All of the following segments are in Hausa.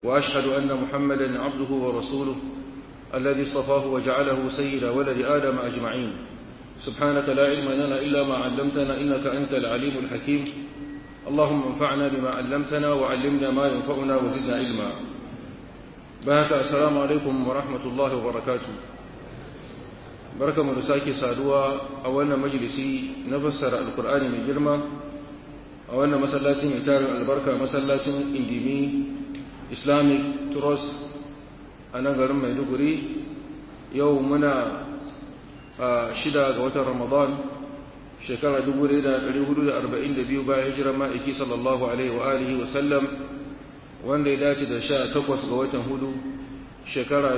وأشهد أن محمدا عبده ورسوله الذي اصطفاه وجعله سيد ولد آدم أجمعين سبحانك لا علم لنا إلا ما علمتنا إنك أنت العليم الحكيم اللهم انفعنا بما علمتنا وعلمنا ما ينفعنا وزدنا علما بهك السلام عليكم ورحمة الله وبركاته بركة مرساكي سادوا أولنا مجلسي نفسر القرآن من جرمة أولنا مسلاتين إتار البركة مسلاتين إنديمي islamic trust a nan garin maiduguri yau muna a shida ga watan ramadan shekara 1442 bayan hijirar ma'aiki sallallahu alaihi wa alihi wa sallam wanda ya dace da sha takwas ga watan hudu shekara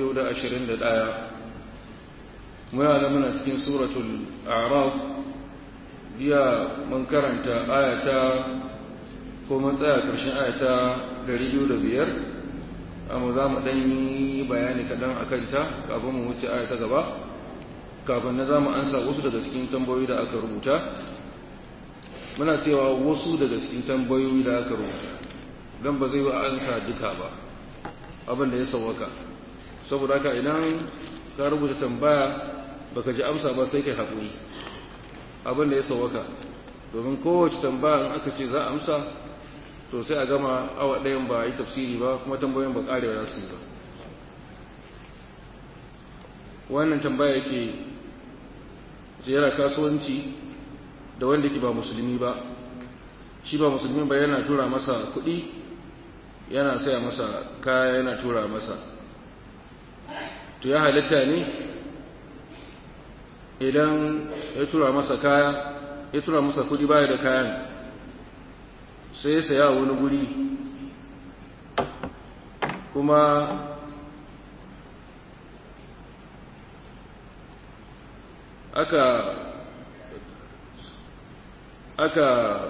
2021 muna da muna cikin suratul araf jiya mun karanta ayata ko mun tsaya ƙarshen ayata dari biyu da biyar amma za mu ɗan yi bayani kaɗan a kanta kafin mu wuce aya ta gaba kafin na za mu ansa wasu daga cikin tambayoyi da aka rubuta muna cewa wasu daga cikin tambayoyi da aka rubuta don ba zai wa ansa duka ba abin da ya sauwaka saboda haka idan ka rubuta tambaya baka ji amsa ba sai kai haƙuri abin da ya sauwaka domin kowace tambaya in aka ce za a amsa to sai a gama awa ɗayan ba a yi tafsiri ba kuma tambayoyin ba ƙarewa za su yi ba wannan tambaya yake ziyara kasuwanci da wanda ke ba musulmi ba shi ba musulmi ba yana tura masa kuɗi yana saya masa kaya yana tura masa to ya halitta ne idan ya tura masa kaya ya tura masa kuɗi baya da kayan sai ya saya wani guri kuma aka aka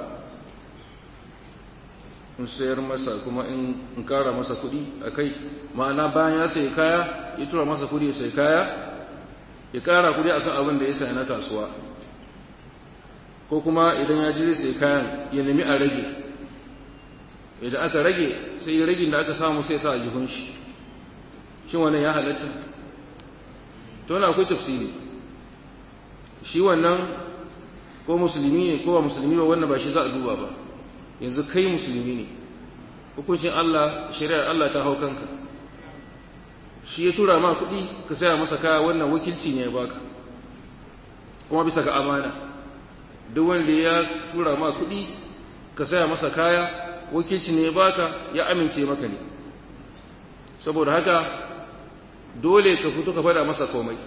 in sayar masa kuma in kara masa kudi a kai ma'ana bayan ya sayi kaya ya tura masa kudi ya sayi kaya ya kara kudi akan abin da ya sayi na kasuwa ko kuma idan ya ji zai sayi kayan ya nemi a rage idan aka rage sai ragin da aka samu sai sa a jihun shi shin wannan ya halatta to na akwai tafsiri shi wannan ko musulmi ne ko ba musulmi ba wannan ba shi za a duba ba yanzu kai musulmi ne hukuncin Allah shari'ar Allah ta hau kanka shi ya tura ma kuɗi ka saya masa kaya wannan wakilci ne ya baka kuma bisa ga amana duk wanda ya tura ma kuɗi ka saya masa kaya wakilci ne baka ya amince maka ne saboda haka dole ka fito ka faɗa masa komai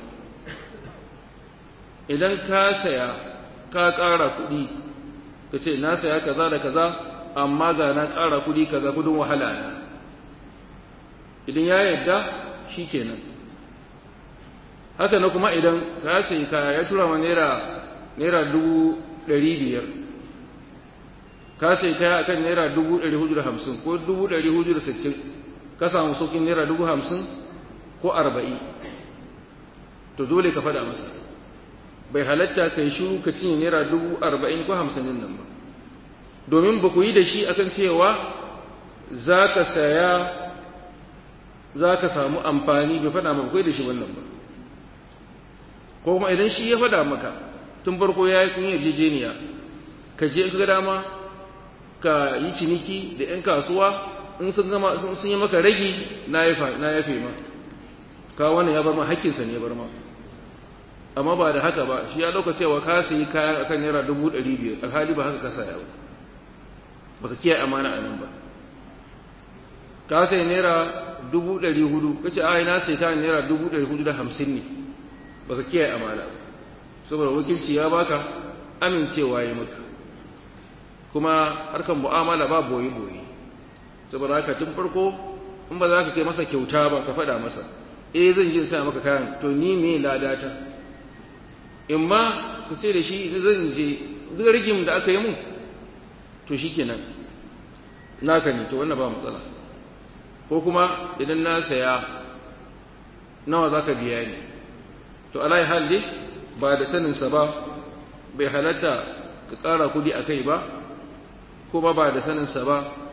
idan ka saya ka ƙara kuɗi ka ce na saya kaza da kaza amma ga na ƙara kuɗi kaza kudin wahala na idan ya yarda shi kenan haka na kuma idan ka sayi kaya ya tura ma naira naira dubu ɗari biyar ka sai kaya akan naira dubu ɗari hudu da hamsin ko dubu ɗari hudu da sittin ka samu saukin naira dubu hamsin ko arba'in to dole ka faɗa masa bai halatta ka yi shuru ka cinye naira dubu arba'in ko hamsin din nan ba domin ba ku yi da shi akan cewa za ka saya za ka samu amfani bai faɗa maka kai da shi wannan ba ko kuma idan shi ya faɗa maka tun farko ya yi kun yarjejeniya ka je ka ga dama ka yi ciniki da 'yan kasuwa in sun gama sun yi maka ragi na yafe ma ka wannan ya bar ma hakkinsa ne ya bar ma amma ba da haka ba shi ya ɗauka cewa ka sayi kayan akan naira dubu ɗari biyar alhali ba haka ka saya ba baka kiyaye amana a nan ba ka sayi naira dubu ɗari hudu ka ce ai na sayi kayan naira dubu ɗari hudu da hamsin ne baka kiyaye amana ba saboda wakilci ya baka amincewa ya maka kuma harkar mu'amala ba boye-boye saboda haka tun farko in ba za ka kai masa kyauta ba ka faɗa masa eh zan je sa maka kayan to ni me ladata in ma ku ce da shi zan je duk rigim da aka yi mun to shikenan naka ne to wannan ba matsala ko kuma idan na saya nawa za ka biya ni to alai hal dai ba da saninsa ba bai halatta ka ƙara kudi a kai ba kuma ba da saninsa ba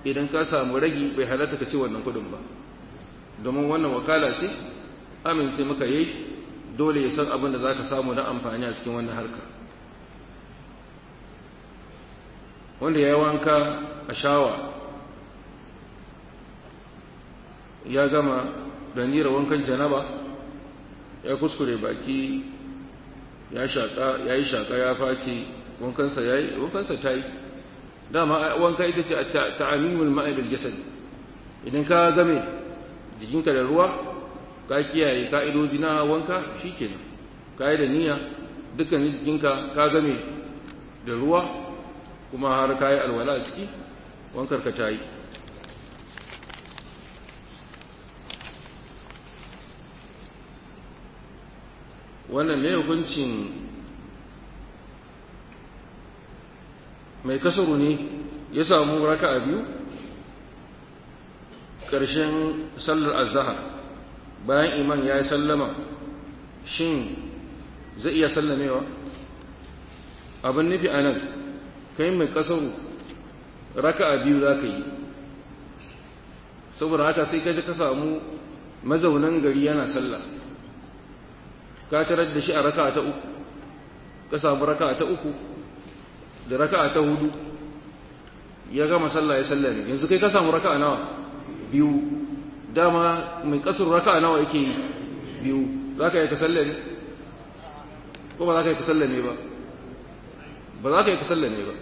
idan ka samu ragi bai halatta ka ce wannan kudin ba domin wannan wakala ce amince maka yi dole ya san abin da za ka samu na amfani a cikin wannan harka wanda ya yi wanka a shawa ya gama da nira wankan janaba ya kuskure baki ya shaƙa ya yi shaƙa ya face wankansa ya yi wankansa ta yi dama wanka ita ce ta'amimul ma'i bil jasad idan ka game jikinka da ruwa ka kiyaye ka'idoji na wanka shikenan ka yi da niyya dukkan jikinka ka game da ruwa kuma har ka yi alwala a ciki wankar ka ta yi wannan ne hukuncin mai kasaru ne ya samu raka a biyu ƙarshen sallar azahar bayan iman ya yi sallama shin zai iya sallamewa abin nufi a nan kai mai kasaru raka a biyu za ka yi saboda haka sai ka ka samu mazaunan gari yana sallah ka tarar da shi a raka ta uku ka samu raka ta uku da raka ta hudu ya gama sallah ya sallame yanzu kai ka samu raka nawa biyu dama mai kasar raka nawa yake yi biyu za ka yi ka sallame ko ba za ka yi ka sallame ba ba za ka yi ka sallame ba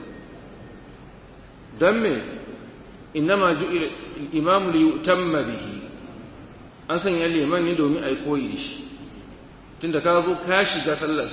don me innama ju'ila al-imam li yutamma bihi an sanya liman ne domin ai koyi da shi tunda ka zo ka shiga sallar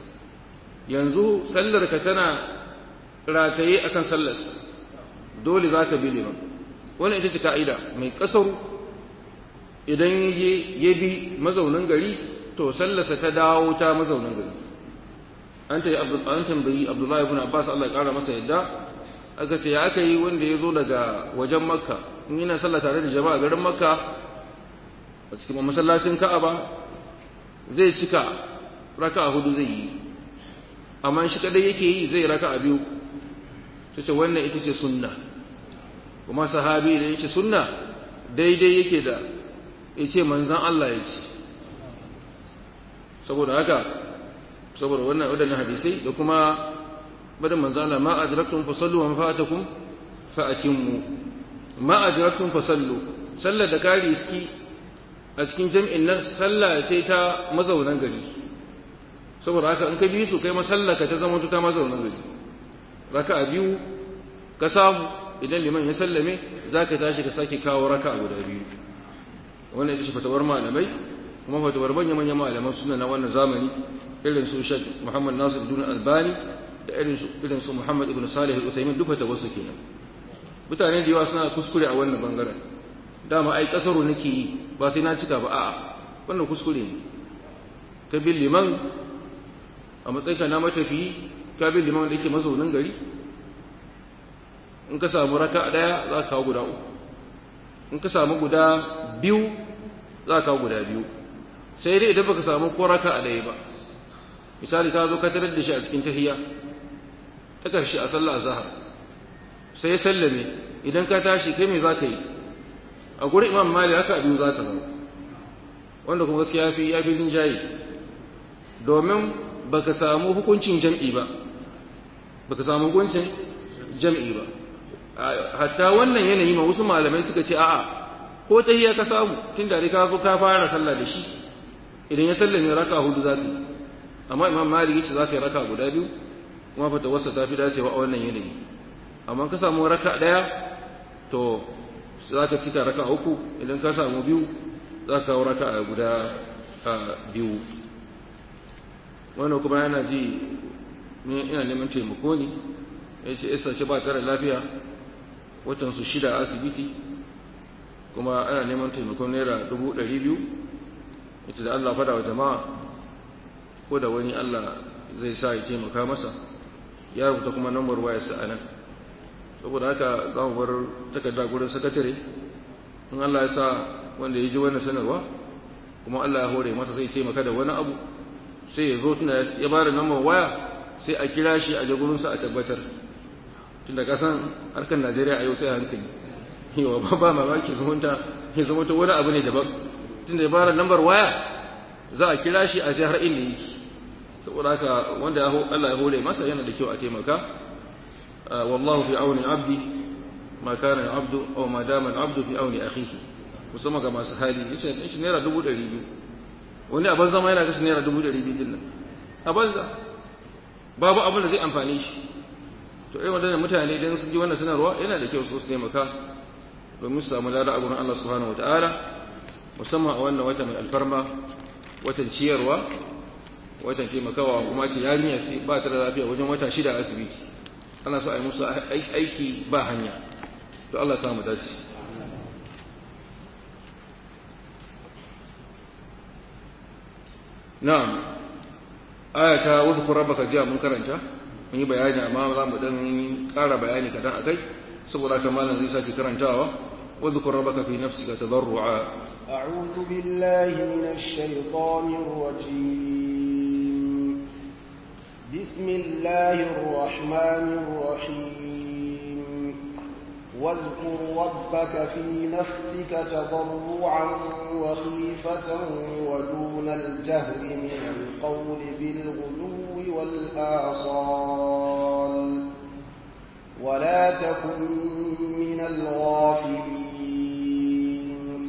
yanzu sallar ka tana rataye akan sallar dole za ka bi liman wannan ita ce ka'ida mai kasaru idan ya bi mazaunin gari to sallarsa ta dawo ta mazaunin gari an ta an tambayi abdullahi ibn abbas Allah ya kara masa yadda aka ce ya aka yi wanda ya zo daga wajen makka in yana sallah tare da jama'a garin makka a cikin masallacin ka'aba zai cika raka hudu zai yi amma shi kadai yake yi zai raka a biyu ta ce wannan ita ce sunna kuma sahabi da yake sunna daidai yake da ya ce manzan Allah ya ce saboda haka saboda wannan waɗannan hadisai da kuma barin manzan Allah ma adraktum fa sallu wa fa'atakum fa atimmu ma adraktum fa sallu sallar da kari iski a cikin jam'in nan sallah ce ta mazaunan gari saboda haka in ka bi su kai masallaka ta zama ta mazaunan gari raka a biyu ka samu idan liman ya sallame za ka tashi ka sake kawo raka a guda biyu wannan ita ce fatawar malamai kuma fatawar manyan manyan malaman suna na wannan zamani irin su shek muhammad nasir dun albani da irin su irin su muhammad ibn salih al-usaymin duk fatawar su kenan mutane da yawa suna kuskure a wannan bangaren dama ai kasaro nake yi ba sai na cika ba a'a wannan kuskure ne ka bin liman a matsayinka na matafiyi ka bin liman da yake mazaunin gari in ka samu raka daya za ka kawo guda uku in ka samu guda biyu za ka kawo guda biyu sai dai idan baka samu ko raka a daya ba misali ka zo ka tarar da shi a cikin tahiyya ta karshe a sallah azhar sai ya sallame idan ka tashi kai me za ka yi a gurin imam mali haka biyu za ta zama wanda kuma gaskiya fi ya fi rinjaye domin baka samu hukuncin jam'i ba baka samu hukuncin jam'i ba hatta wannan yanayi ma wasu malamai suka ce a'a ko tahiyya ka samu tun da ka zo ka fara sallah da shi idan ya sallame raka hudu za ka yi amma imam malik yace za ka yi raka guda biyu kuma fata wasa ta fi dacewa a wannan yanayi amma ka samu raka daya to za ka cika raka uku idan ka samu biyu za ka kawo raka a guda biyu wannan kuma yana ji ni ina neman taimako ne ya ce isa ce ba tare lafiya watan su shida a asibiti kuma ana neman taimakon naira dubu ɗari biyu ita da Allah fada wa jama'a ko da wani Allah zai sa ya taimaka masa ya rubuta kuma nambar wayarsa a nan saboda haka za mu bar takarda gurin sakatare in Allah ya sa wanda ya ji wannan sanarwa kuma Allah ya hore masa zai taimaka da wani abu sai ya zo tuna ya ba da nambar waya sai a kira shi a jagurinsa a tabbatar tunda ka san harkar Najeriya a yau sai hankali yawa ba ba mamaki zumunta ya zama ta wani abu ne daban tunda ya bara lambar waya za a kira shi a jihar inda yake saboda haka wanda Allah ya hore masa yana da kyau a taimaka wallahu fi auni abdi ma kana abdu aw ma dama abdu fi auni akhihi musamman ga masu hali yace shi naira dubu ɗari biyu wani a banza ma yana kashe naira dubu ɗari biyu din nan a banza babu abin da zai amfane shi to irin wadannan mutane idan sun ji wannan sanarwa yana da kyau su taimaka domin su samu lada a gurin Allah subhanahu wataala musamman a wannan wata mai alfarma watan ciyarwa watan taimakawa kuma ce yarinya sai ba ta da lafiya wajen wata shida a asibiti ana so a yi musu aiki ba hanya to Allah ya samu dace na'am aya ta wadhkur rabbaka jiya mun karanta mun yi bayani amma za mu dan ƙara bayani kadan akai saboda haka malam zai sake karantawa wadhkur rabbaka fi nafsika tadarrua a'udhu billahi minash shaitanir rajim bismillahir rahmanir rahim واذكر ربك في نفسك تضرعا وخيفة ودون الجهر من القول بالغلو والآصال ولا تكن من الغافلين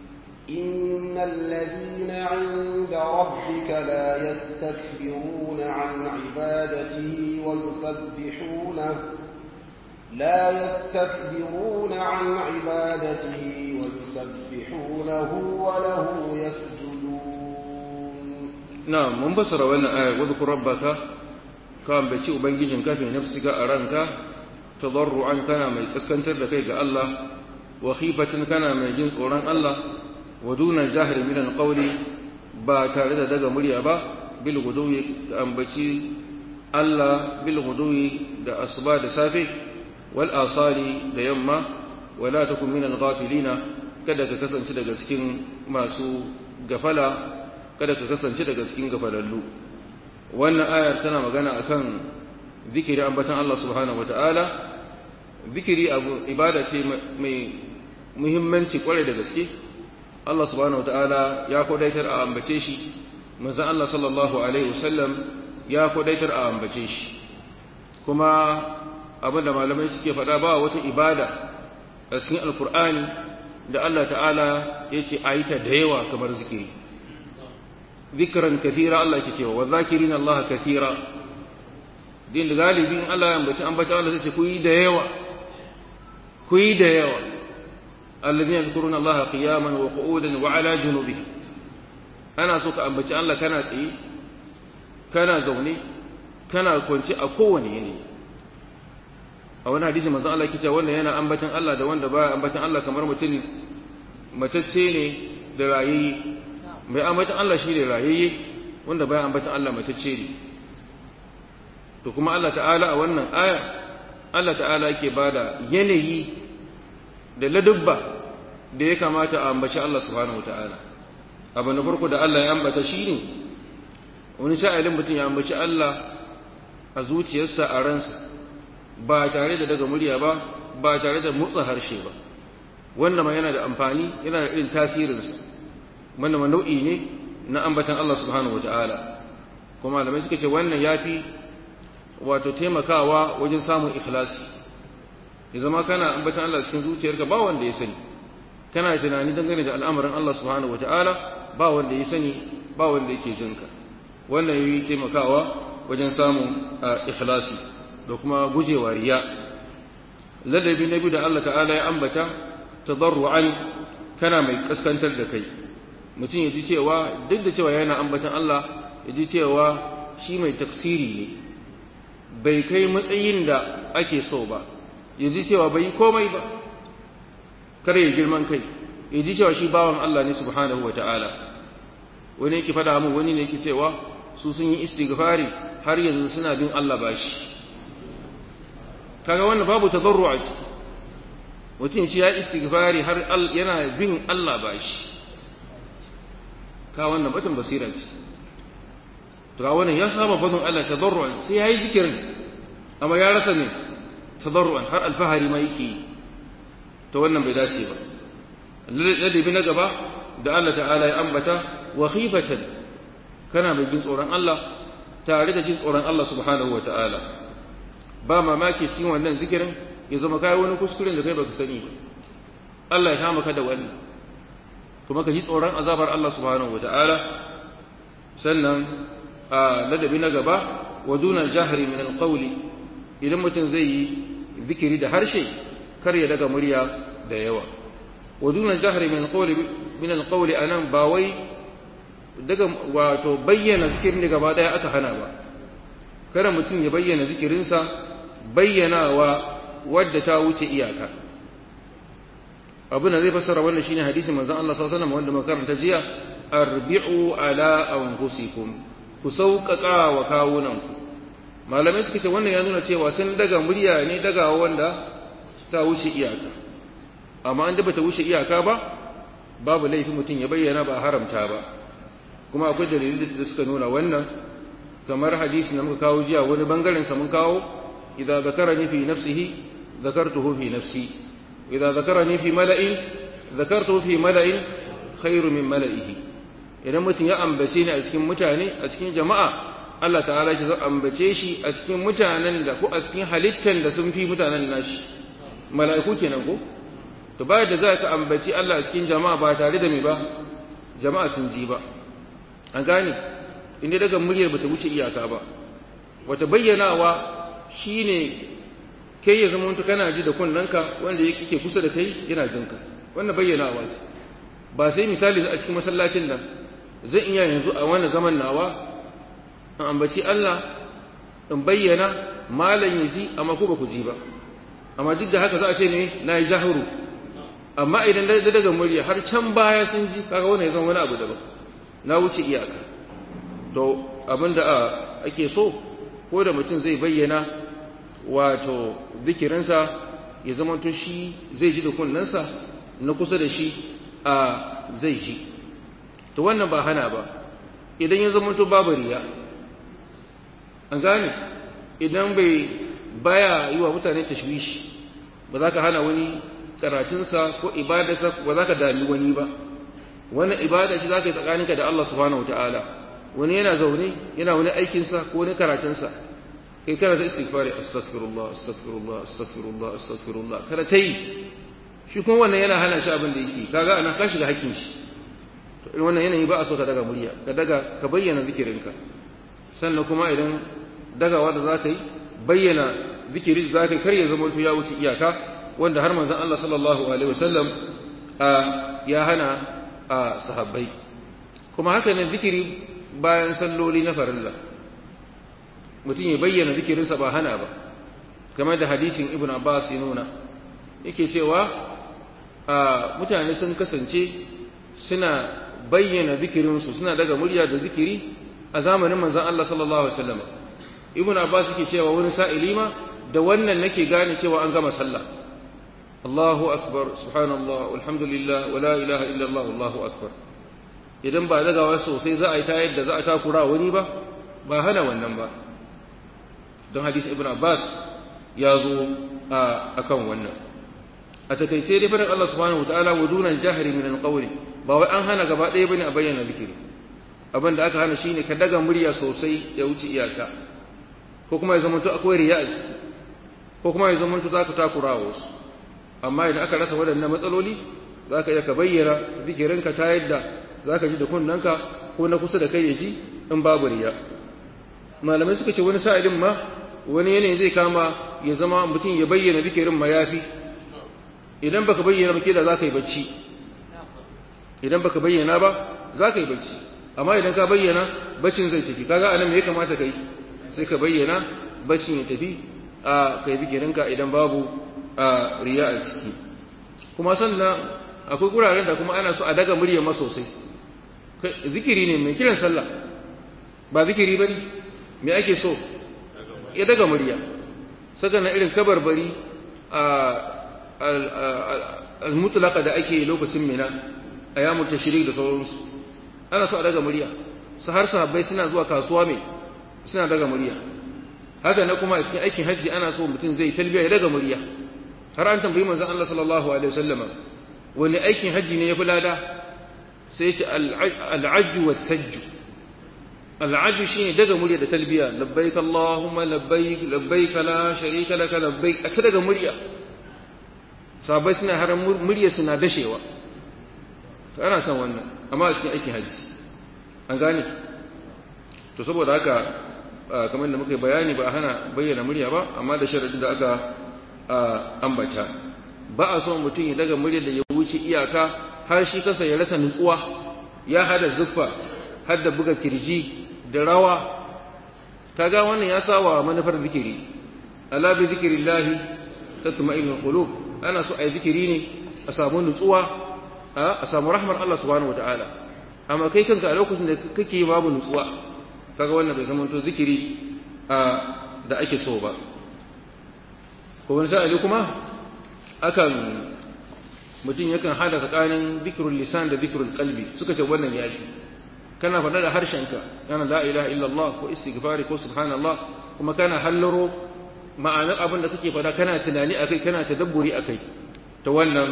إن الذين عند ربك لا يستكبرون عن عبادته ويسبحونه لا يستكبرون عن عبادته ويسبحونه وله يسجدون نعم من بصر وانا آية واذكر ربك كان بشي أبنجيجن كافي نفسك أرانك تضرعا كان ما يتسكنتر لكيك الله وخيفة كان ما يجنس أوران الله ودون الجهر من القول با تارد دغ مريا با بالغدو أنبتي الله بالغدو da asuba da safe wal asali da yamma wala takun min al ghafilina kada ka kasance daga cikin masu gafala kada ka kasance daga cikin gafalallu wannan ayar tana magana akan zikiri ambatan Allah subhanahu wataala zikiri abu ibada ce mai muhimmanci kwarai da gaske Allah subhanahu wataala ya kodaitar a ambace shi manzon Allah sallallahu alaihi wasallam ya kodaitar a ambace shi kuma abin da malamai suke faɗa ba wata ibada a cikin alkur'ani da Allah ta'ala ya ce a yi ta da yawa kamar zikiri zikiran kathira Allah ke cewa wa zakirin Allah kathira din da galibin Allah ya ambaci ambaci Allah sai ce ku yi da yawa ku yi da yawa alladhina yadhkuruna Allah qiyaman wa qu'udan wa ala junubihim ana so ka ambaci Allah kana tsaye kana zaune kana kwance a kowane yanayi a wani hadisi manzo Allah yake cewa wanda yana ambatan Allah da wanda baya ambatan Allah kamar mutum matacce ne da rayayye mai ambatan Allah shi ne rayayye wanda baya ambatan Allah matacce ne to kuma Allah ta'ala a wannan aya Allah ta'ala yake bada yanayi da ladubba da ya kamata a ambaci Allah subhanahu wata'ala abu na farko da Allah ya ambata shi ne wani sha'ilin mutum ya ambaci Allah a zuciyarsa a ransa ba tare da daga murya ba ba tare da motsa harshe ba wanda ma yana da amfani yana da irin tasirinsa wanda ma nau'i ne na ambatan Allah subhanahu wata'ala kuma malamai suka ce wannan ya fi wato taimakawa wajen samun ikhlasi ya zama kana ambatan Allah cikin zuciyarka ba wanda ya sani kana tunani dangane da al'amarin Allah subhanahu wata'ala ba wanda ya sani ba wanda yake jinka wannan yi taimakawa wajen samun ikhlasi da kuma gujewa riya ladabi na biyu da Allah ta'ala ya ambata tadarru'an kana mai kaskantar da kai mutum ya ji cewa duk da cewa yana ambatan Allah ya ji cewa shi mai tafsiri ne bai kai matsayin da ake so ba ya ji cewa bai komai ba kar ya girman kai ya ji cewa shi bawan Allah ne subhanahu wata'ala wani yake faɗa mu wani ne yake cewa su sun yi istighfari har yanzu suna bin Allah bashi kaga wannan babu tadarru a ciki mutum shi ya istighfari har yana bin Allah bashi ka wannan batun basira ce to ga wannan ya saba batun Allah tadarru'an sai yayi zikirin amma ya rasa ne tadarru'an har alfahari ma yake to wannan bai dace ba ladabi na gaba da Allah ta'ala ya ambata wa khifatan kana mai jin tsoron Allah tare da jin tsoron Allah subhanahu wa ta'ala ba mamaki cikin wannan zikirin ya zama kai wani kuskuren da kai baka sani ba Allah ya kama ka da wannan kuma ka ji tsoron azabar Allah subhanahu wa ta'ala sannan a ladabi na gaba wa dunan jahri min alqawli idan mutum zai yi zikiri da harshe kar ya daga murya da yawa wa dunan jahri min alqawli min alqawli anan ba wai daga wato bayyana zikirin da gaba daya aka hana ba kada mutum ya bayyana zikirinsa bayyanawa wadda ta wuce iyaka abin da zai fassara wannan shine hadisin manzon Allah sallallahu alaihi wasallam wanda muka karanta jiya arbi'u ala anfusikum ku sauƙaƙa wa kawunanku malamai suka ce wannan ya nuna cewa sun daga murya ne daga wanda ta wuce iyaka amma an da bata wuce iyaka ba babu laifi mutum ya bayyana ba haramta ba kuma akwai dalilai da suka nuna wannan kamar hadisi da muka kawo jiya wani bangaren sa mun kawo idza zakarani fi nafsihi zakartuhu fi nafsi idza zakarani fi mala'in zakartuhu fi mala'in khairu min mala'ihi idan mutum ya ambace ni a cikin mutane a cikin jama'a Allah ta'ala shi zai ambace shi a cikin mutanen da ko a cikin halittan da sun fi mutanen nashi mala'iku kenan ko to bayan da za ka ambaci Allah a cikin jama'a ba tare da me ba jama'a sun ji ba an gane inda daga muryar bata wuce iyaka ba wata bayyanawa shine kai ya zama mutu kana ji da kunnanka wanda yake kusa da kai yana jinka wannan bayyanawa ba sai misali a cikin masallacin nan zan iya yanzu a wannan zaman nawa in ambaci Allah in bayyana malam ya ji amma ku ba ku ji ba amma duk da haka za a ce ne na yi jahuru amma idan da daga murya har can baya sun ji kaga wannan ya zama wani abu daban na wuce iyaka to abinda ake so ko da mutum zai bayyana wato zikirinsa ya zama to shi zai ji da kunnensa na kusa da shi a zai ji to wannan ba hana ba idan ya zama to babu riya an gane idan bai baya yi wa mutane tashwishi ba za ka hana wani karatunsa ko ibadarsa ba za ka dami wani ba wannan ibada ce za ka yi tsakaninka da Allah subhanahu wa ta'ala wani yana zaune yana wani aikinsa ko wani karatunsa kai kana ta istighfari astaghfirullah astaghfirullah astaghfirullah astaghfirullah kada ta yi shi kuma wannan yana hana shi abin da yake kaga ana ka shiga hakkin shi to irin wannan yanayi ba a so ka daga murya ka daga ka bayyana zikirinka sannan kuma idan dagawa da za ka yi bayyana zikiri za ka kar ya zama ya wuce iyaka wanda har manzon Allah sallallahu alaihi wasallam ya hana a sahabbai kuma haka ne zikiri bayan salloli na farilla mutum ya bayyana zikirinsa ba hana ba kamar da hadisin ibn abbas ya nuna yake cewa mutane sun kasance suna bayyana zikirinsu suna daga murya da zikiri a zamanin manzon Allah sallallahu alaihi wasallam ibn abbas yake cewa wani sa'ili ma da wannan nake gane cewa an gama sallah Allahu akbar subhanallah walhamdulillah wala ilaha illallah wallahu akbar idan ba dagawa sosai za a yi ta yadda za a takura wani ba ba hana wannan ba don hadisi ibn abbas ya zo a kan wannan a takaice dai fadin Allah subhanahu wa ta'ala wa dunan jahri min alqawli ba wai an hana gaba ɗaya bane a bayyana zikiri abin da aka hana shine ka daga murya sosai ya wuce iyaka ko kuma ya zama to akwai riya a ciki ko kuma ya zama to za ka takura wasu amma idan aka rasa waɗannan matsaloli za ka iya ka bayyana zikirinka ta yadda za ka ji da kunnanka ko na kusa da kai ya ji in babu riya malamai suka ce wani sa'ilin ma wani yanayi zai kama ya zama mutum ya bayyana zikirin ma yafi idan baka bayyana ba da za ka yi bacci idan baka bayyana ba za ka yi bacci amma idan ka bayyana baccin zai tafi kaga anan me ya kamata kai sai ka bayyana baccin ya tafi a kai zikirinka idan babu a riya a ciki kuma sannan akwai guraren da kuma ana so a daga murya ma sosai zikiri ne mai kiran sallah ba zikiri bane me ake so ya daga murya saka na irin kabarbari a al-mutlaqa da ake lokacin mina ayyamut tashrik da sauransu ana so a daga murya su har sahabbai suna zuwa kasuwa mai suna daga murya haka na kuma a cikin aikin hajji ana so mutum zai talbiya ya daga murya har an tambayi manzon Allah sallallahu alaihi wasallama wani aikin haji ne ya fi lada sai ya ce al'ajju wa sajju al'ajju shine daga murya da talbiya labbaik allahumma labbaik labbaik la sharika laka labbaik a ta daga murya sabai suna har murya suna dashewa to ana son wannan amma a cikin aikin haji an gane to saboda haka kamar da muka yi bayani ba a hana bayyana murya ba amma da sharadin da aka ambata ba a son mutum ya daga murya da ya wuce iyaka har shi kansa ya rasa nutsuwa ya hada zuffa har da buga kirji da rawa kaga wannan ya sawa manufar zikiri ala bi zikrillahi tatma'innul qulub ana so ai zikiri ne a samu nutsuwa a samu rahmar Allah subhanahu wataala amma kai kanka a lokacin da kake babu nutsuwa kaga wannan bai zama to zikiri da ake so ba ko wani sa'ali kuma akan mutum yakan hada tsakanin zikrul lisan da zikrul qalbi suka ce wannan yafi kana faɗa da harshenka kana la ilaha illallah ko istighfari ko subhanallah kuma kana hallaro ma'anar abin da kake faɗa kana tunani akai kana tadabburi akai to wannan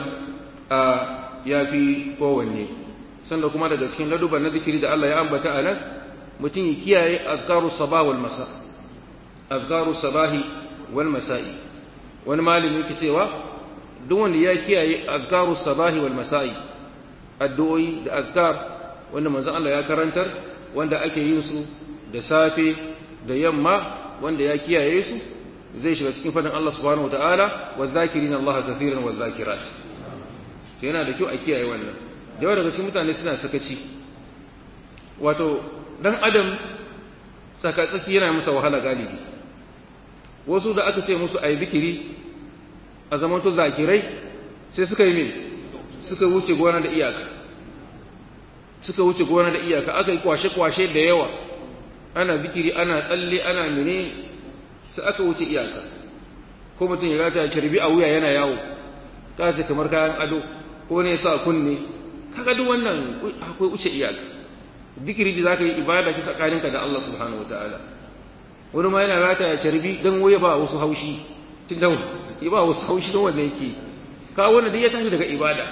yafi kowanne sanda kuma daga cikin laduban na zikiri da Allah ya ambata a nan mutum ya kiyaye azkaru sabah wal masa azkaru sabahi wal masa'i wani malami yake cewa duk wanda ya kiyaye azkaru sabahi wal masa'i addu'o'i da azkar wanda manzon Allah ya karantar wanda ake yin su da safe da yamma wanda ya kiyaye su zai shiga cikin fadin Allah subhanahu wataala wa zakirin Allah kaseeran wa zakirat to yana da kyau a kiyaye wannan da yawa daga cikin mutane suna sakaci wato dan adam tsakatsaki yana masa wahala galibi wasu da aka ce musu ayi zikiri a zamanto zakirai sai suka yi min suka wuce gona da iyaka suka wuce gona da iyaka aka yi kwashe-kwashe da yawa ana zikiri ana tsalle ana mene sai aka wuce iyaka ko mutum ya gata kirbi a wuya yana yawo ta ce kamar kayan ado ko ne sa kunne kaga duk wannan akwai wuce iyaka zikiri da zaka yi ibada ta tsakaninka da Allah subhanahu wataala wani ma yana rata ya carbi dan waye ba wasu haushi tun da ya ba wasu haushi don wanda yake ka wannan duk ya tashi daga ibada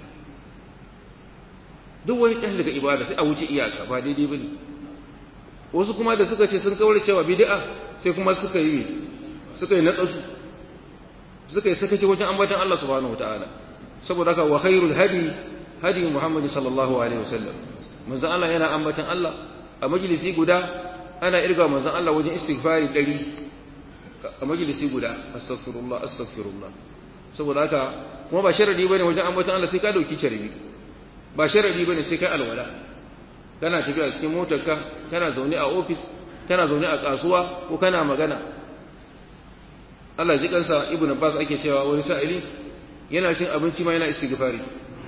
duk wani tashi daga ibada sai a wuce iyaka ba daidai bane wasu kuma da suka ce sun kaura cewa bid'a sai kuma suka yi suka yi natsasu suka yi sakaci wajen ambatan Allah subhanahu wataala saboda haka wa khairul hadi hadi Muhammad sallallahu alaihi wasallam manzon Allah yana ambatan Allah a majalisi guda ana irga manzon Allah wajen istighfari dari a majalisi guda astaghfirullah astaghfirullah saboda haka kuma ba sharadi bane wajen ambatan Allah sai ka dauki sharbi ba sharadi bane sai kai alwala kana tafiya cikin motarka kana zaune a office kana zaune a kasuwa ko kana magana Allah ji kansa ibnu Abbas ake cewa wani sa'ili yana cin abinci ma yana istighfari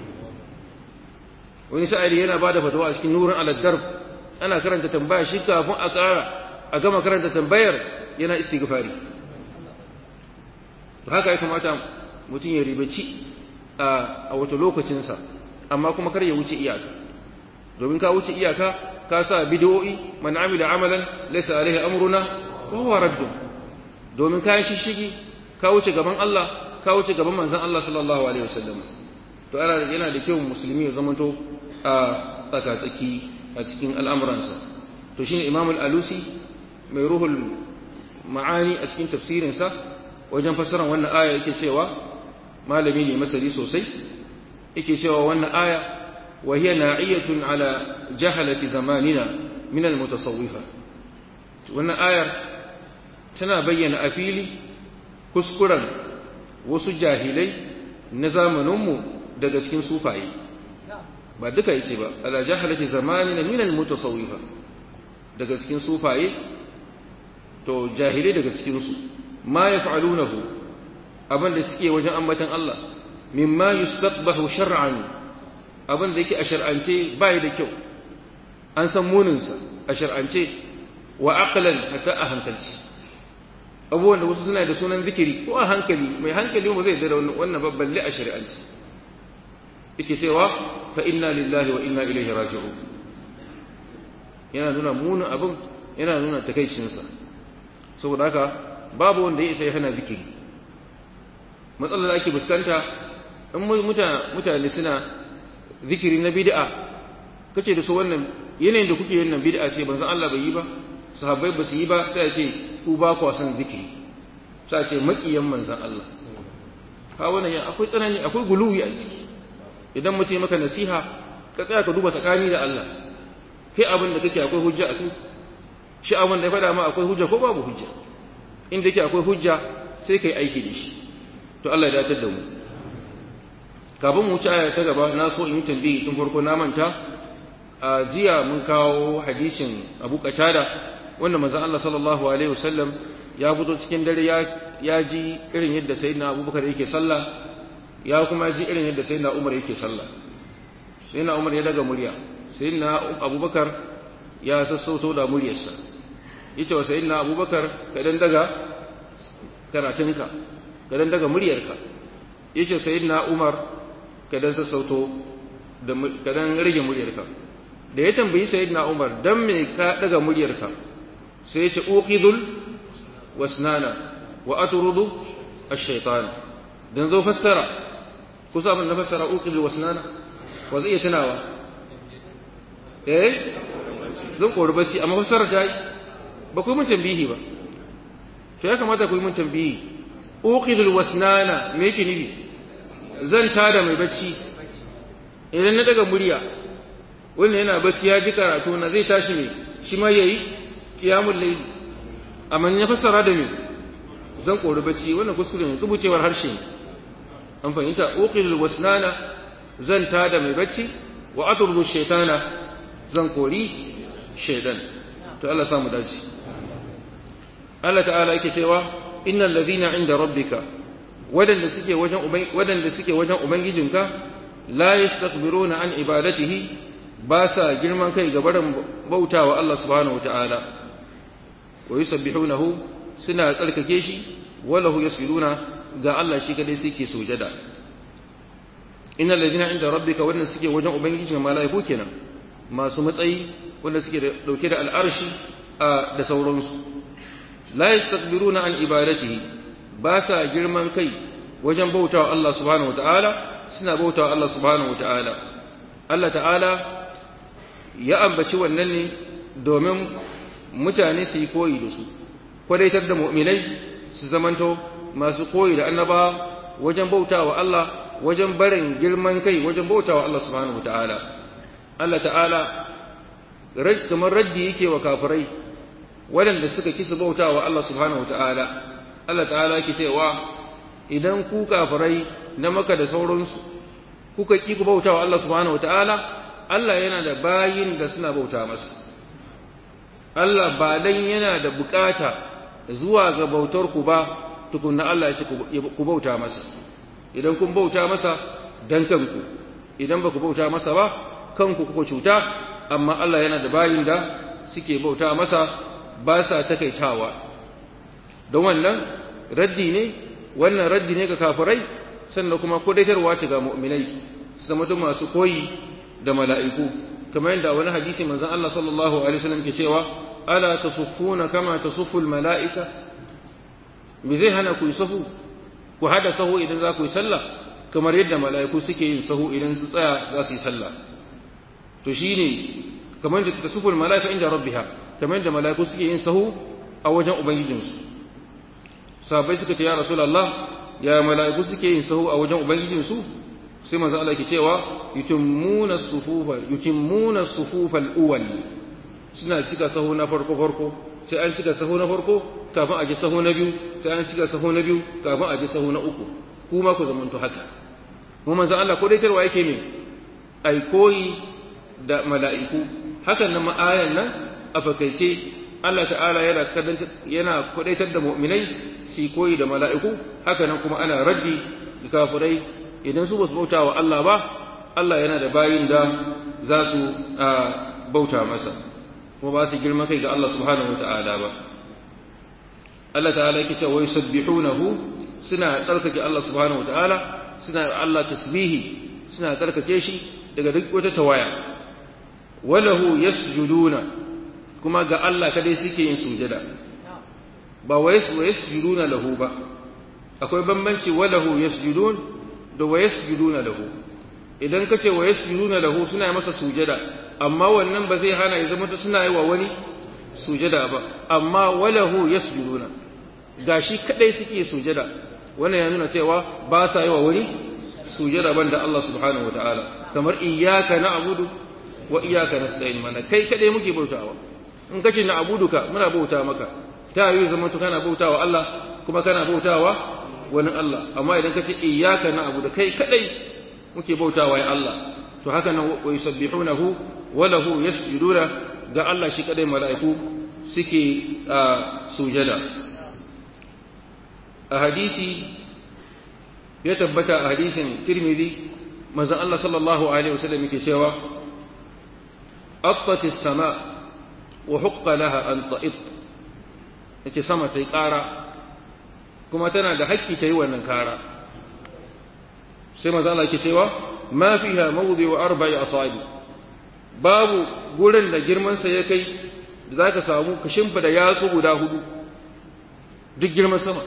wani sa'ili yana bada fatawa a cikin nurin aladdar ana karanta tambaya shi kafin a ƙara a gama karanta tambayar yana istighfari haka ya kamata mutum ya ribaci a wata lokacinsa amma kuma kar ya wuce iyaka domin ka wuce iyaka ka sa bid'o'i man amila amalan laysa alaihi amruna wa huwa radd domin ka yi shishigi ka wuce gaban Allah ka wuce gaban manzon Allah sallallahu alaihi wasallam to ana yana da kyau musulmi ya zamanto a tsakatsaki a cikin al'amuransa to shine Imam al-Alusi mai ruhul ma'ani a cikin tafsirinsa wajen fassarar wannan aya yake cewa malami ne masari sosai yake cewa wannan aya wa hiya na'iyatun ala jahalati zamanina min al-mutasawwifa wannan ayar tana bayyana a fili kuskuren wasu jahilai na zamaninmu daga cikin sufaye ba duka yace ba ala jahalati zamanina min al-mutasawwifa daga cikin sufaye to jahilai daga cikin su ma yaf'alunahu abin da suke wajen ambatan Allah mimma yustaqbahu shar'an abin da yake a shar'ance bai da kyau an san munin sa a shar'ance wa aqlan hatta a hankalci abubuwan da wasu suna da sunan zikiri ko a hankali mai hankali ba zai da wannan babban a shari'ance yake cewa fa inna lillahi wa inna ilaihi raji'un yana nuna munin abin yana nuna takaicinsa saboda haka babu wanda ya isa ya hana zikiri matsalar da ake fuskanta in mutane suna zikiri na bid'a kace da su wannan yanayin da kuke yin nan bid'a ce banzan Allah bai yi ba sahabbai ba su yi ba sai ce ku ba ku san zikiri sai ce makiyan manzan Allah ka wannan akwai tsanani akwai guluwi a ciki idan mutum maka nasiha ka tsaya ka duba tsakani da Allah kai abin da kake akwai hujja a kai shi abin da ya faɗa ma akwai hujja ko babu hujja inda yake akwai hujja sai kai aiki da shi to Allah ya datar da mu kafin mu wuce aya ta gaba na so in yi tambayi tun farko na manta a jiya mun kawo hadisin Abu Qatada wanda manzon Allah sallallahu alaihi wasallam ya fito cikin dare ya ya ji irin yadda sayyidina Abubakar yake sallah ya kuma ji irin yadda sayyidina Umar yake sallah sayyidina Umar ya daga murya sayyidina Abubakar ya sassauto da muryarsa yace wa sayyidina Abubakar ka dan daga karatunka ka dan daga muryarka yace sayyidina Umar ka dan sassauto da ka dan rage muryarka da ya tambayi sayyidina Umar dan me ka daga muryarka sai yace uqidul wasnana wa atrudu ash-shaytan dan zo fassara kusa mun na fassara uqidul wasnana wa zai tunawa eh zan kori bacci amma fassara ta yi ba ku yi mun tambihi ba to ya kamata ku yi mun tambihi uqidul wasnana me yake nufi zan tada mai bacci idan na daga murya wannan yana bacci ya ji karatu na zai tashi ne shi ma yayi qiyamul layl amma ya fassara da me zan kori bacci wannan kuskure ne rubucewar harshe ne an fahimta uqidul wasnana zan tada mai bacci wa atrudu shaytana zan kori shaydan to Allah samu dace Allah ta'ala yake cewa innal ladhina inda rabbika wadanda suke wajen wadanda suke wajen ubangijinka la yastakbiruna an ibadatihi ba sa girman kai ga barin bautawa Allah subhanahu wataala wa yusabbihunahu suna tsarkake shi walahu yasjuduna ga Allah shi kadai suke sujada innal ladhina inda rabbika wadanda suke wajen ubangijinka malaiku kenan masu matsayi wanda suke dauke da al'arshi da sauransu la yastakbiruna an ibadatihi ba sa girman kai wajen bautawa Allah subhanahu wataala suna bautawa Allah subhanahu wataala Allah ta'ala ya ambaci wannan ne domin mutane su yi koyi da su kwadaitar da mu'minai su zamanto masu koyi da annaba wajen bautawa Allah wajen barin girman kai wajen bautawa Allah subhanahu wataala Allah ta'ala kamar raddi yake wa kafirai waɗanda suka kisa bauta wa Allah subhanahu wa ta'ala, Allah ta'ala yake cewa idan ku kafirai na maka da sauransu, kuka ƙi ku bauta wa Allah subhanahu wa ta'ala, Allah yana da bayin da suna bauta masa. Allah ba dan yana da bukata zuwa ga bautar ku ba, tukunna Allah ya ce ku bauta masa. Idan kun bauta masa dan kanku, idan ba ku bauta masa ba, kanku kuka cuta, amma Allah yana da bayin da suke bauta masa ba sa takaitawa don wannan raddi ne wannan raddi ne ga kafirai sannan kuma kodaitarwa ce ga mu'minai su zama masu koyi da mala'iku kamar yadda wani hadisi manzon Allah sallallahu alaihi wasallam ke cewa ala tasuffuna kama tasuffu mala'ika me zai hana ku yi sahu ku hada sahu idan za ku yi sallah kamar yadda mala'iku suke yin sahu idan su tsaya za su yi sallah to shine kamar da tasuffu mala'ika inda rabbiha kamar yadda mala'iku suke yin sahu a wajen ubangijinsu sahabbai suka ce ya rasulullah ya mala'iku suke yin sahu a wajen ubangijinsu sai manzo Allah yake cewa yutimmuna sufufa yutimmuna sufufa al-awwal suna cika sahu na farko farko sai an cika sahu na farko kafin a ji sahu na biyu sai an cika sahu na biyu kafin a ji sahu na uku kuma ku zamanto haka mu manzo Allah ko dai tarwa yake ne ai koyi da mala'iku hakan nan ma'ayan nan a fakaice Allah ta'ala yana yana kudaitar da mu'minai su koyi da mala'iku haka nan kuma ana raddi da kafirai idan su basu bauta wa Allah ba Allah yana da bayin da za su bauta masa kuma ba su girma kai ga Allah subhanahu wata'ala ba Allah ta'ala yake cewa yusabbihunahu suna tsarkake Allah subhanahu wata'ala suna Allah tasbihi suna tsarkake shi daga duk wata tawaya walahu yasjuduna kuma ga Allah kadai suke yin sujada ba wa yasjuduna lahu ba akwai bambanci walahu yasjudun da wa yasjuduna lahu idan kace wa yasjuduna lahu suna yi masa sujada amma wannan ba zai hana ya zama suna yi wa wani sujada ba amma walahu yasjuduna gashi kadai suke sujada wannan ya nuna cewa ba sa yi wa wani sujada banda Allah subhanahu wataala kamar iyyaka na'budu wa iyyaka nasta'in mana kai kadai muke bautawa in kace na'buduka muna bauta maka ta yi zama to kana bautawa Allah kuma kana bautawa wani Allah amma idan kace iyyaka na'budu kai kadai muke bautawa ya Allah to haka nan wa yusabbihunahu wa lahu yasjuduna ga Allah shi kadai mala'iku suke sujada a hadisi ya tabbata a hadisin Tirmidhi manzon Allah sallallahu alaihi wasallam yake cewa attat as-sama wa huqqa laha an ta'it yace sama tai ƙara kuma tana da haƙƙi ta yi wannan kara sai manzon Allah yake cewa ma fiha mawdi'u arba'i asabi babu gurin da girman sa ya kai da zaka samu ka shimfida yatsu guda hudu duk girman sama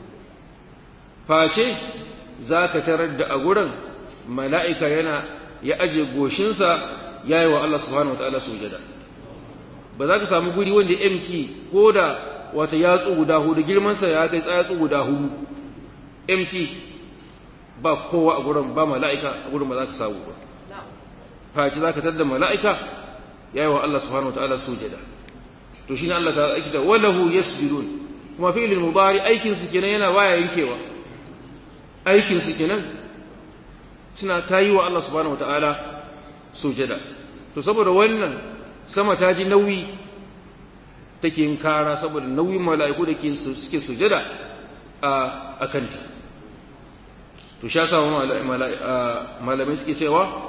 face za ka tarar da a gurin mala'ika yana ya aje goshinsa ya yi wa Allah subhanahu wa ta'ala sujada ba za ka samu guri wanda MT ko da wata yatsu guda hudu girmansa ya kai tsayatsu guda hudu MT ba kowa a gurin ba mala'ika a gurin ba za ka samu ba face za ka tarar da mala'ika ya yi wa Allah subhanahu wa ta'ala sujada to shi ne Allah ta aiki da walahu yasjudun kuma fi'ilin mubari aikinsu kenan yana baya yankewa aikinsu kenan suna ta yi wa Allah subhanahu wa ta'ala sujada to saboda wannan sama ta ji nauyi take yin kara saboda nauyin mala'iku da ke suke sujada a kanta to sha sa malamai suke cewa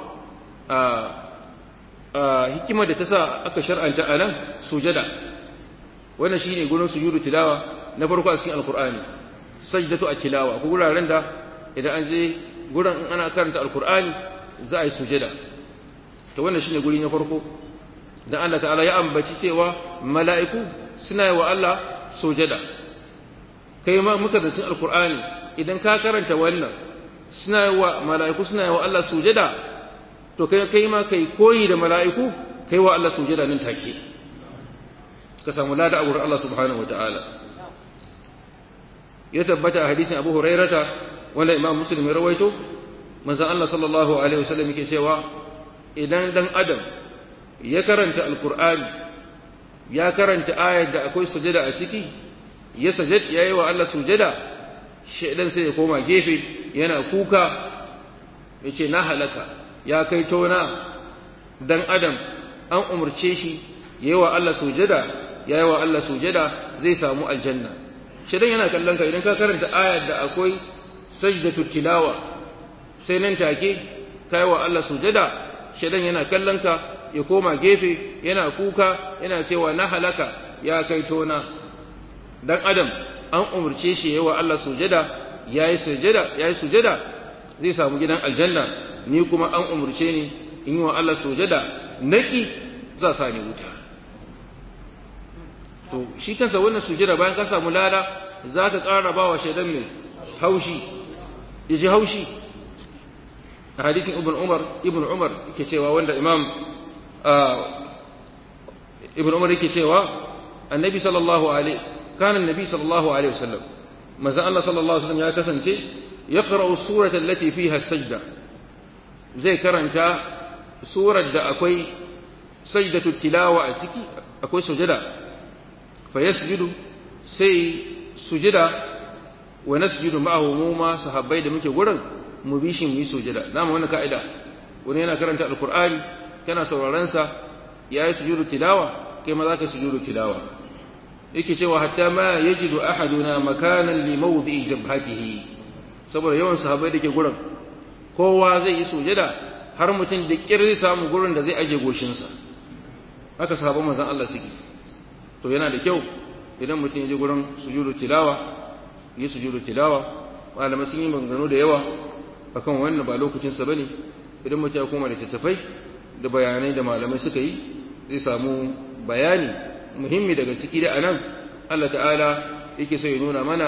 hikimar da ta sa aka shar'anta a nan sujada wannan shine gurin sujudu tilawa na farko a cikin alkur'ani sajdatu a tilawa ko guraren da idan an je gurin in ana karanta alkur'ani za a yi sujada to wannan shine guri na farko dan Allah ta'ala ya ambaci cewa mala'iku suna yi wa Allah sujada kai ma muka da cikin alkur'ani idan ka karanta wannan suna yi wa mala'iku suna yi wa Allah sujada to kai kai ma kai koyi da mala'iku kai wa Allah sujada nan take ka samu lada a wurin Allah subhanahu wataala ya tabbata a hadisin Abu Hurairata wanda Imam Muslim ya rawaito manzon Allah sallallahu alaihi wasallam yake cewa idan dan adam ya karanta alqur'ani ya karanta ayar da akwai sujada a ciki ya sajad yayi wa Allah sujada shedan sai ya koma gefe yana kuka yace na halaka ya kai tona dan adam an umurce shi yayi wa Allah sujada yayi wa Allah sujada zai samu aljanna shedan yana kallon ka idan ka karanta ayar da akwai sajdatu tilawa sai nan take kai wa Allah sujada shedan yana kallon ka ya koma gefe yana kuka yana cewa na halaka ya kai tona dan adam an umurce shi yayi wa Allah sujada yayi sujada yayi sujada zai samu gidan aljanna ni kuma an umurce ni in yi wa Allah sujada naki za sa ni wuta to shi kansa wannan sujada bayan ka samu lada za ka ƙara ba wa shaidan mai haushi ya ji haushi a hadisin ibn umar ibn umar yake cewa wanda imam ibn umar yake cewa annabi sallallahu alaihi kana annabi sallallahu alaihi wasallam manzo Allah sallallahu alaihi wasallam ya kasance yaqra'u surata allati fiha sajda zai karanta surar da akwai sajdatu tilawa a ciki akwai sujada fa yasjudu sai sujada wa nasjudu ma'ahu mu ma sahabbai da muke gurin mu bi shi mu yi sujada dama wannan ka'ida wani yana karanta alqur'ani kana sauraron sa yayi sujudu tilawa kai ma zaka sujudu tilawa yake cewa hatta ma yajidu ahaduna makanan li mawdi'i jabhatihi saboda yawan sahabbai da ke gurin kowa zai yi sujada har mutum da kirri samu gurin da zai aje goshinsa haka sahabban manzon Allah suke to yana da kyau idan mutum ya je gurin sujudu tilawa yi sujudu tilawa malamai sun yi maganganu da yawa akan wannan ba lokacin sa bane idan mutum ya koma da tattafai da bayanai da malamai suka yi zai samu bayani muhimmi daga ciki da anan Allah ta'ala yake so ya nuna mana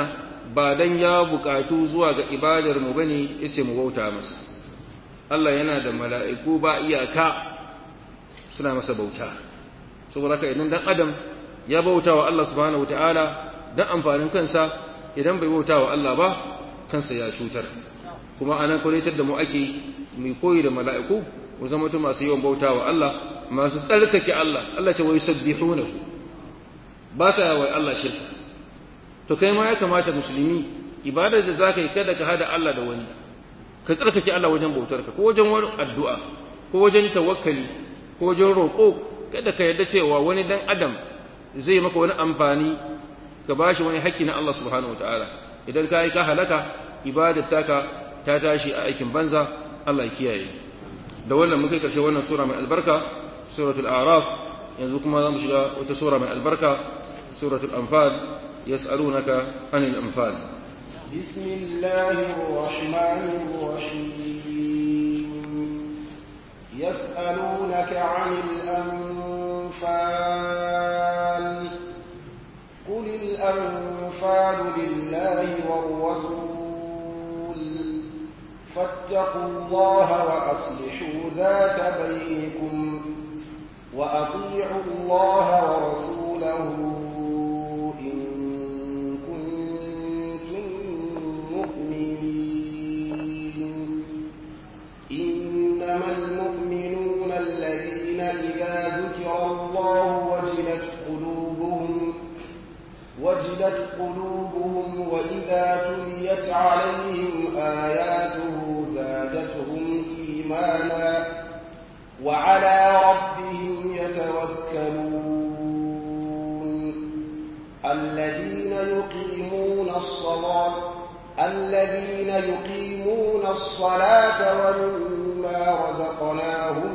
ba dan ya bukatu zuwa ga ibadar mu bane yace mu bauta masa Allah yana da mala'iku ba iyaka suna masa bauta saboda haka idan dan adam ya bauta wa Allah subhanahu wataala dan amfanin kansa idan bai bauta wa Allah ba kansa ya cutar kuma anan kwalitar da mu ake mai koyi da mala'iku mu zama mutum masu yawan bauta wa Allah masu tsarkake Allah Allah ce wai sabbihunahu ba sa wa Allah shirka to kai ma ya kamata musulmi ibadar da zaka yi kada ka hada Allah da wani ka tsarkake Allah wajen bautar ka ko wajen wani addu'a ko wajen tawakkali ko wajen roƙo kada ka yarda cewa wani dan adam zai maka wani amfani ka bashi wani haƙƙi na Allah subhanahu wataala idan ka yi ka halaka ibadar taka ta tashi a aikin banza Allah ya kiyaye da wannan muka karshe wannan sura mai albarka suratul a'raf yanzu kuma za mu shiga wata sura mai albarka suratul anfal yas'alunaka anil anfal بسم الله الرحمن الرحيم يسألونك عن الأنفال قل الأنفال لله والرسول فاتقوا الله وأصلحوا ذات بينكم وأطيعوا الله ورسوله إن كنتم مؤمنين إنما المؤمنون الذين إذا ذكر الله وجلت قلوبهم وجلت قلوبهم وإذا تليت عليهم آياته زادتهم إيمانا وعلى ربهم يتوكلون الذين يقيمون الصلاة الذين يقيمون الصلاة ومما رزقناهم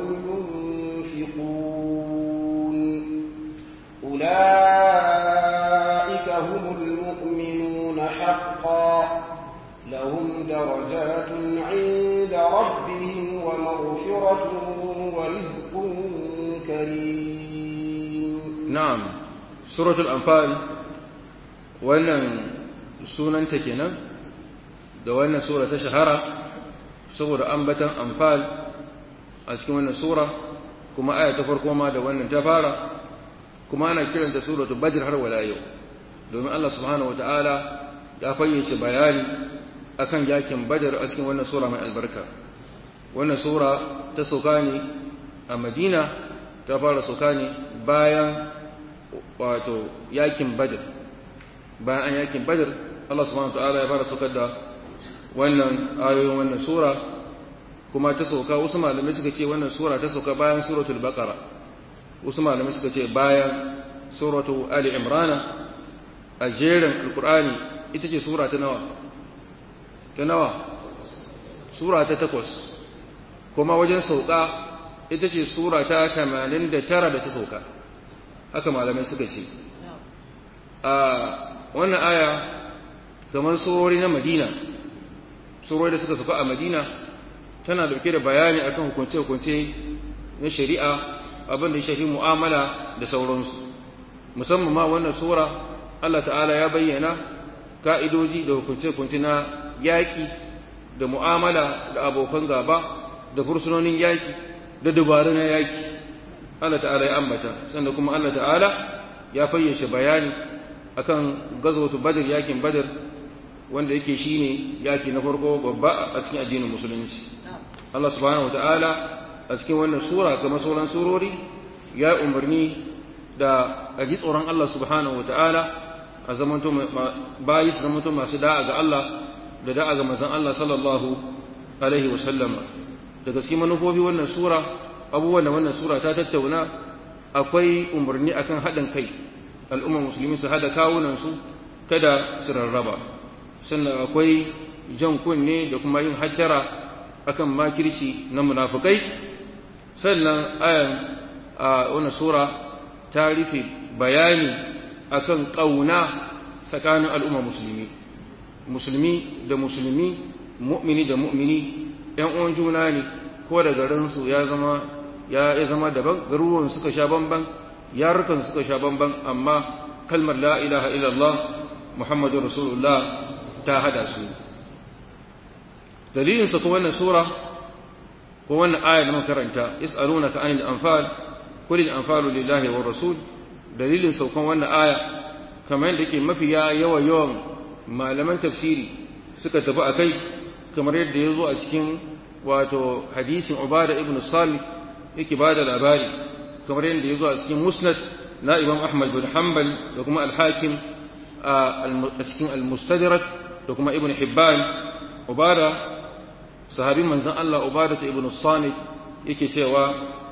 ينفقون أولئك هم المؤمنون حقا لهم درجات عند ربهم ومغفرة ورزق كريم na'am suratul anfal wannan sunanta kenan da wannan sura ta shahara saboda ambatan anfal a cikin wannan sura kuma aya ta farko ma da wannan ta fara kuma ana kiranta suratul badr har wala yau domin Allah subhanahu wataala ya fayyace bayani akan yakin badar a cikin wannan sura mai albarka wannan sura ta sauka ne a madina ta fara sauka ne bayan wato yakin badar bayan an yakin badar Allah subhanahu wataala ya fara saukar da wannan ayoyin wannan sura kuma ta sauka wasu malamai suka ce wannan sura ta sauka bayan suratul baqara wasu malamai suka ce bayan suratu ali imrana a jerin alkur'ani ita ce sura ta nawa ta nawa sura ta takwas kuma wajen sauka ita ce sura ta tamanin da tara da ta sauka haka malamai suka ce a wannan aya kamar surori na madina surori da suka sauka a madina tana dauke da bayani akan hukunce-hukunce na shari'a abin da ya shafi mu'amala da sauransu musamman ma wannan sura Allah ta'ala ya bayyana ka'idoji da hukunce-hukunce na yaƙi da mu'amala da abokan gaba da fursunonin yaƙi da dubaru na yaƙi Allah ta'ala ya ambata sannan kuma Allah ta'ala ya fayyace bayani akan gazwatu badr yakin badr wanda yake shine yaki na farko babba a cikin addinin musulunci Allah subhanahu wataala a cikin wannan sura kamar sauran surori ya umarni da a ji tsoron Allah subhanahu wataala a zamanto bayi su zamanto masu da'a ga Allah da da'a ga manzon Allah sallallahu alaihi wa sallama daga cikin manufofi wannan sura abubuwan da wannan sura ta tattauna akwai umarni akan haɗin kai al'ummar musulmi su haɗa kawunansu kada su rarraba sannan akwai jan kunne da kuma yin hajjara akan makirci na munafukai sannan ayan a wannan sura ta rufe bayani akan ƙauna tsakanin al'ummar musulmi musulmi da musulmi mu'mini da mu'mini ‘yan uwan juna ne ko da garinsu ya zama ya zama daban garuruwan suka sha bamban yarukan suka sha bamban amma kalmar la ilaha illallah muhammadu rasulullah ta hada su dalilin sa ko wannan sura ko wannan aya da muka karanta yas'alunaka anil anfal qul al anfalu lillahi war rasul dalilin saukan wannan aya kamar yadda yake mafiya yawa yawan malaman tafsiri suka tafi akai kamar yadda ya zo a cikin wato hadisin ubada ibn salih yake bada labari kamar yadda ya zo a cikin musnad na imam ahmad bin hanbal da kuma al-hakim a cikin al-mustadrak da kuma ibn hibban ubada sahabin manzon Allah ubada ibn salih yake cewa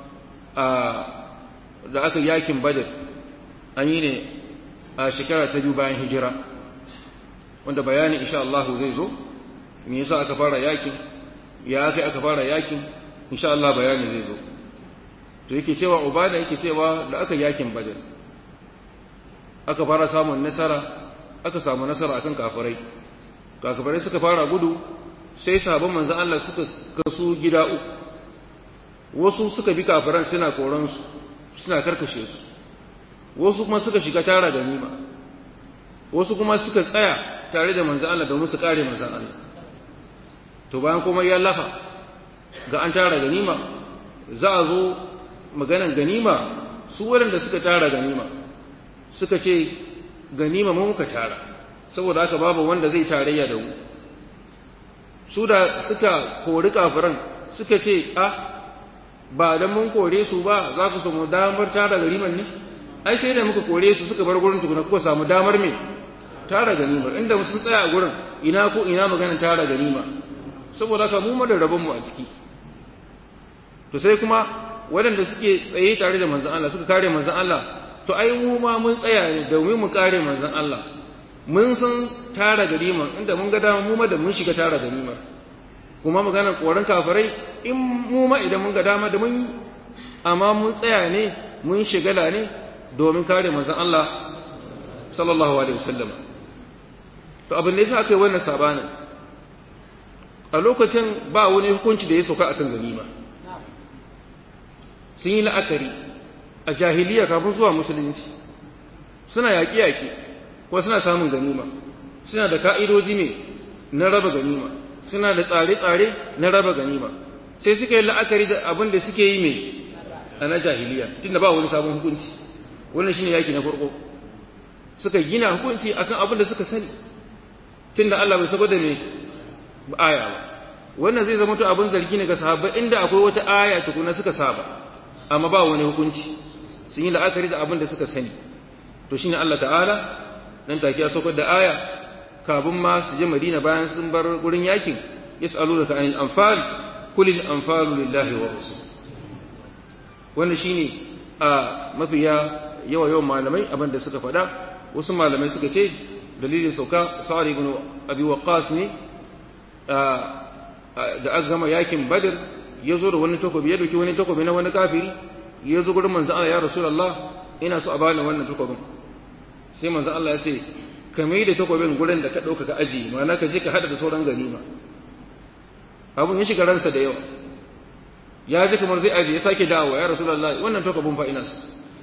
da aka yakin badr an yi ne a shekara ta biyu bayan hijira wanda bayani insha Allah zai zo me yasa aka fara yakin ya kai aka fara yakin insha Allah bayani zai zo to yake cewa ubada yake cewa da aka yakin badar aka fara samun nasara aka samu nasara akan kafirai kafirai suka fara gudu sai sahabban manzon Allah suka kasu gida uku wasu suka bi kafiran suna koran su suna karkashe su wasu kuma suka shiga tara ganima wasu kuma suka tsaya tare da manzon Allah domin su kare manzon Allah to bayan kuma ya lafa ga an tara ganima za a zo maganan ganima su waɗanda suka tara ganima suka ce ganima mu muka tara saboda haka babu wanda zai tarayya da mu su da suka kori kafiran suka ce a ba dan mun kore su ba za ku samu damar tara ganiman ne ai sai da muka kore su suka bar gurin tukuna kuka samu damar me tara ganimar inda sun tsaya a gurin ina ko ina maganan tara ganima saboda haka mu da rabon mu a ciki to sai kuma waɗanda suke tsaye tare da manzon Allah suka kare manzon Allah to ai mu ma mun tsaya ne domin mu kare manzon Allah mun san tara ganima inda mun ga dama mu ma da mun shiga tara ganima kuma magana koran kafirai in mu ma idan mun ga dama da mun amma mun tsaya ne mun shigala ne domin kare manzon Allah sallallahu alaihi wasallam to abin da yasa aka yi wannan sabanin a lokacin ba wani hukunci da ya sauka akan ganima sun yi la'akari a jahiliya kafin zuwa musulunci suna yaƙi-yaƙi ko suna samun ganima suna da ka'idoji ne na raba ganima suna da tsare-tsare na raba ganima sai suka yi la'akari da abin da suke yi mai a na jahiliya tunda ba wani sabon hukunci wannan shine yaƙi na farko suka gina hukunci akan abin da suka sani tunda Allah bai sako da me aya ba wannan zai zama to abin zargi ne ga sahabbai inda akwai wata aya tukuna suka saba amma ba wani hukunci sun yi la'akari da abin da suka sani to shine Allah ta'ala nan take ya saukar da aya kafin ma su je Madina bayan sun bar gurin yakin yas'alunaka anil anfal qul al anfalu lillahi wa rasul wannan shine a mafiya yawa yawan malamai abin da suka faɗa wasu malamai suka ce dalilin sauka sa'ad ibn abi waqqas ne da aka gama yakin badr ya zo da wani takobi ya dauki wani takobi na wani kafiri ya zo gurin manzo Allah ya rasulullah ina so a bani wannan takobin sai manzo Allah ya ce ka mai da takobin gurin da ka dauka ka aji ma'ana ka je ka hada da sauran ganima abun ya shiga ransa da yawa ya ji kamar zai aji ya sake dawowa ya rasulullah wannan takobin fa ina so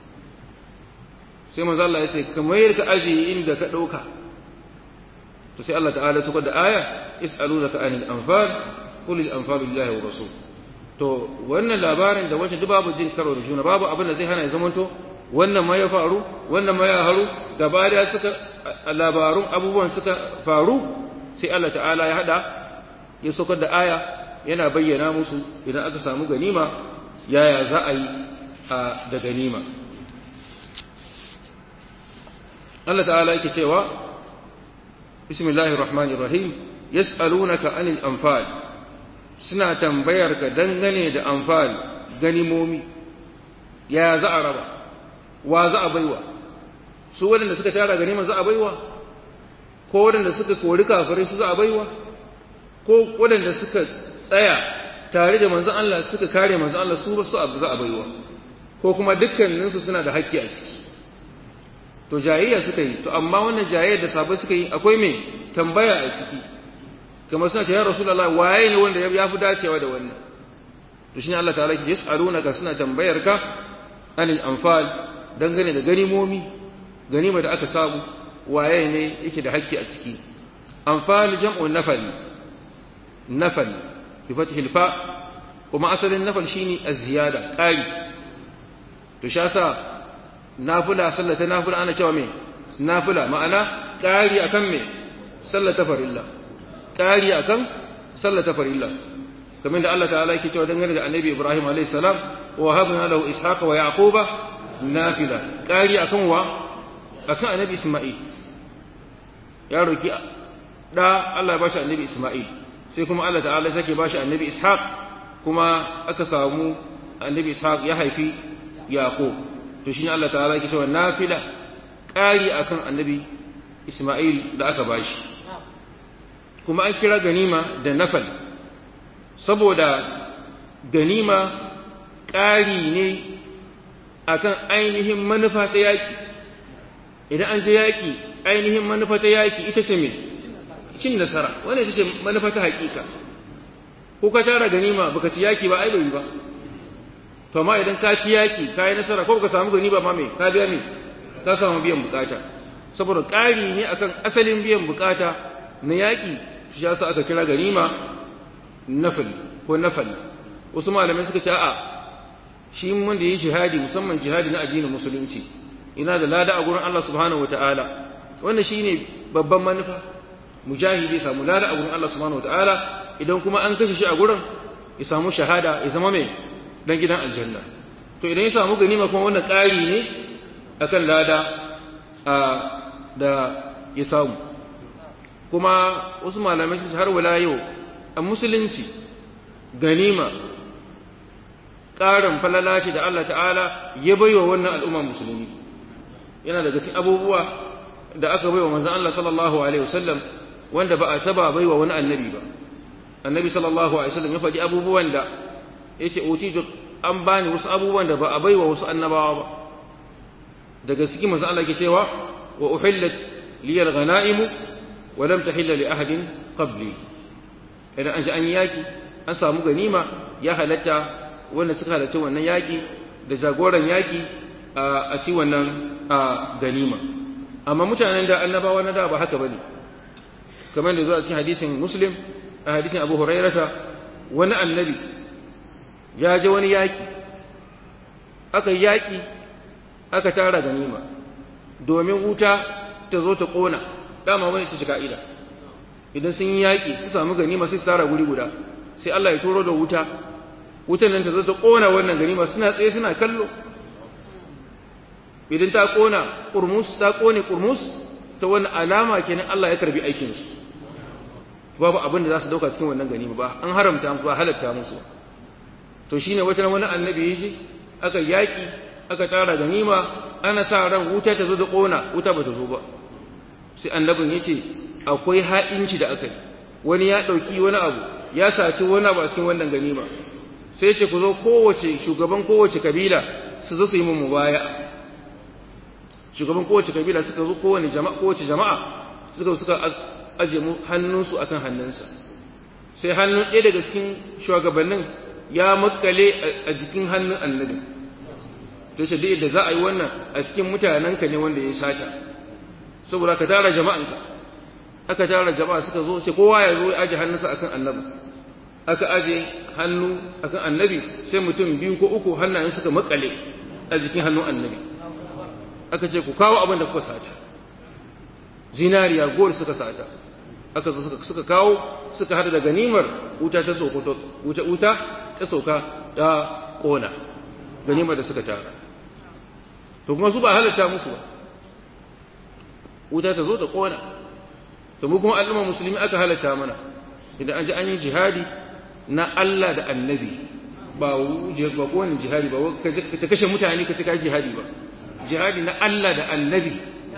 sai manzo Allah ya ce ka mayar ka aji inda ka dauka to sai Allah ta'ala suka da aya is'alunaka anil anfal qul al anfal lillahi wa rasul to wannan labarin da wacce duk babu jin karo da juna babu abin da zai hana ya zamanto wannan ma ya faru wannan ma ya haru gaba da suka labarun abubuwan suka faru sai Allah ta'ala ya hada ya saukar da aya yana bayyana musu idan aka samu ganima yaya za a yi da ganima Allah ta'ala yake cewa bismillahir rahmanir rahim yas'alunaka anil anfal suna tambayar ka dangane da anfal ganimomi ya za a raba wa za a baiwa su waɗanda suka tara ganima za a baiwa ko waɗanda suka kori kafirai su za a baiwa ko waɗanda suka tsaya tare da manzon Allah suka kare manzon Allah su ba su za a baiwa ko kuma dukkaninsu suna da haƙƙi a ciki to jayayya suka yi to amma wannan jayayyar da sabai suka yi akwai me tambaya a ciki kamar suna ce ya rasulullah waye ne wanda ya fi dacewa da wannan to shine Allah ta'ala ya yas'alunaka suna tambayar ka anil anfal dangane da ganimomi ganima da aka samu waye ne yake da hakki a ciki anfal jam'u nafal nafal bi fathil fa kuma asalin nafal shine az-ziyada qali to sha sa nafila sallata nafila ana cewa me nafila ma'ana qari akan me sallata farilla qari akan sallata farilla kamar da Allah ta'ala yake cewa dangane da annabi Ibrahim alayhi salam wa habna lahu ishaqa wa yaquba nafila qari akan wa akan annabi Isma'il ya roki da Allah ya bashi annabi Isma'il sai kuma Allah ta'ala sake bashi annabi Ishaq kuma aka samu annabi Ishaq ya haifi Yaqub to shine Allah ta'ala yake cewa nafila qari akan annabi Isma'il da aka bashi kuma an kira ganima da nafal saboda ganima ƙari ne akan ainihin manufa ta yaƙi idan an je yaƙi ainihin manufa ta yaƙi ita ce mai cin nasara wanda ita ce manufa ta haƙiƙa ko ka tara ganima baka ci yaƙi ba ai bai ba to amma idan ka ci yaƙi ka yi nasara ko baka samu ganima ma mai ka biya mai ka samu biyan bukata saboda ƙari ne akan asalin biyan bukata na yaƙi shi ya sa aka kira ganima nafali ko nafali wasu malamai suka ce a'a shi mun da yi jihadi musamman jihadi na addinin musulunci ina da lada a gurin Allah subhanahu wataala wannan shine babban manufa mujahidi ya samu lada a gurin Allah subhanahu wataala idan kuma an kashe shi a gurin ya samu shahada ya zama mai dan gidan aljanna to idan ya samu ganima kuma wannan ƙari ne akan lada a da ya samu kuma wasu malamai su har wala yau a musulunci ganima ƙarin falala ce da Allah ta'ala ya baiwa wannan al'umma musulmi yana daga cikin abubuwa da aka baiwa manzon Allah sallallahu alaihi wasallam wanda ba a taba baiwa wani annabi ba annabi sallallahu alaihi wasallam ya faɗi abubuwan da yace utitu an bani wasu abubuwan da ba a baiwa wasu annabawa ba daga cikin manzon Allah ke cewa wa uhillat liyal ghanaimu wa lam tahilla li ahadin qabli idan an ji an yi yaƙi an samu ganima ya halatta wanda suka halarci wannan yaƙi da jagoran yaƙi a ci wannan ganima amma mutanen da annabawa na da ba haka bane kamar da zuwa cikin hadisin muslim a hadisin abu hurairata wani annabi ya je wani yaƙi aka yaƙi aka tara ganima domin wuta ta zo ta ƙona dama wani ta shiga ila idan sun yi yaƙi su samu ganima sai su tara guri guda sai Allah ya turo da wuta wutan nan ta zo ta ƙona wannan ganima suna tsaye suna kallo idan ta ƙona ƙurmus ta ƙone ƙurmus ta wani alama kenan Allah ya karbi aikin su babu abin da za su dauka cikin wannan ganima ba an haramta musu ba halatta musu to shine wata wani annabi yaji aka yaƙi aka tara ganima ana sa ran wuta ta zo da ƙona wuta ba ta zo ba sai annabin yace akwai ha'inci da aka yi wani ya ɗauki wani abu ya saci wani abu a cikin wannan ganima sai ce ku zo kowace shugaban kowace kabila su zo su yi mu baya shugaban kowace kabila suka zo kowane jama'a kowace jama'a suka suka aje mu hannunsu akan hannunsa sai hannun ɗaya daga cikin shugabannin ya makale a jikin hannun annabi to shi da za a yi wannan a cikin mutanenka ne wanda ya sata saboda ka tara jama'anka aka tara jama'a suka zo sai kowa ya zo ya aje hannunsa akan annabi aka aje hannu akan annabi sai mutum biyu ko uku hannayen suka makale a jikin hannun annabi aka ce ku kawo abin da kuka sata zinariya gol suka sata aka zo suka kawo suka hada da ganimar wuta ta sokoto wuta wuta ta soka ta kona ganimar da suka tara to kuma su ba halatta musu ba wuta ta zo ta kona to mu kuma al'umma musulmi aka halatta mana idan an ji an yi jihadi na Allah da annabi ba ba kowane jihadi ba ka kashe mutane ka cika jihadi ba jihadi na Allah da annabi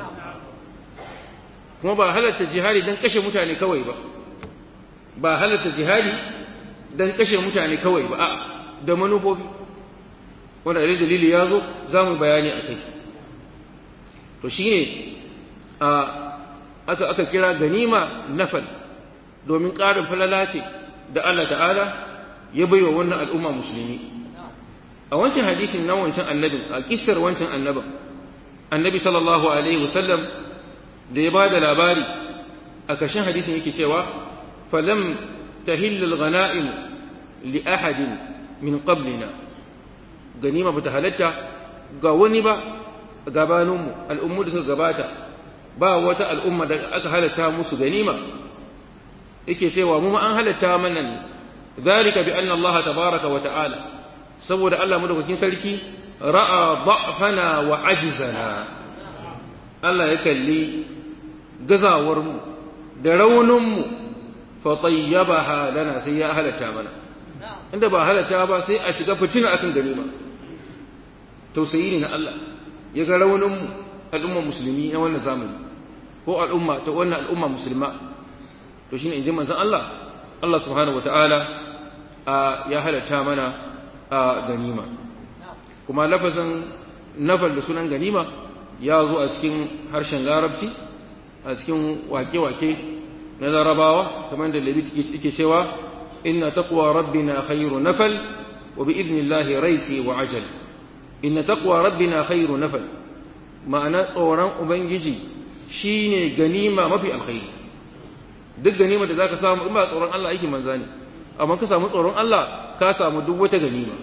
kuma ba halatta jihadi don kashe mutane kawai ba ba halatta jihadi don kashe mutane kawai ba a da manufofi wanda idan dalili ya zo za mu bayani a kai to shine a aka aka kira ganima nafal domin ƙarin falala ce da Allah ta'ala ya baiwa wannan al'umma musulmi a wancan hadisin na wancan annabin a kissar wancan annabin annabi sallallahu alaihi wasallam da ya ba da labari a ƙarshen hadisin yake cewa falam tahillu al-ghanaim li ahadin min qablina ganima bata halatta ga wani ba gabaninmu al'ummu da suka gabata ba wata al'umma da aka halatta musu ganima yake cewa mu ma an halatta mana ne zalika bi anna Allah tabaraka wa ta'ala saboda Allah madaukakin sarki ra'a da'fana wa ajzana Allah ya kalli gazawar mu da raunin mu fa tayyabaha lana sai ya halatta mana inda ba halatta ba sai a shiga fitina akan ganima tausayi ne na Allah ya ga raunin mu al'umma musulmi na wannan zamani ko al'umma ta wannan al'umma musulma to shine inji manzon Allah Allah subhanahu wataala ya halatta mana a ganima kuma lafazin nafal da sunan ganima ya zo a cikin harshen larabci a cikin wake-wake na larabawa kamar da labi yake cewa inna taqwa rabbina khairu nafal wa bi idnillahi raiti wa ajal inna taqwa rabbina khairu nafal ma'ana tsoron ubangiji shine ganima mafi alkhairi duk ganima da zaka samu in ba tsoron Allah aikin manza ne amma ka samu tsoron Allah ka samu duk wata ganima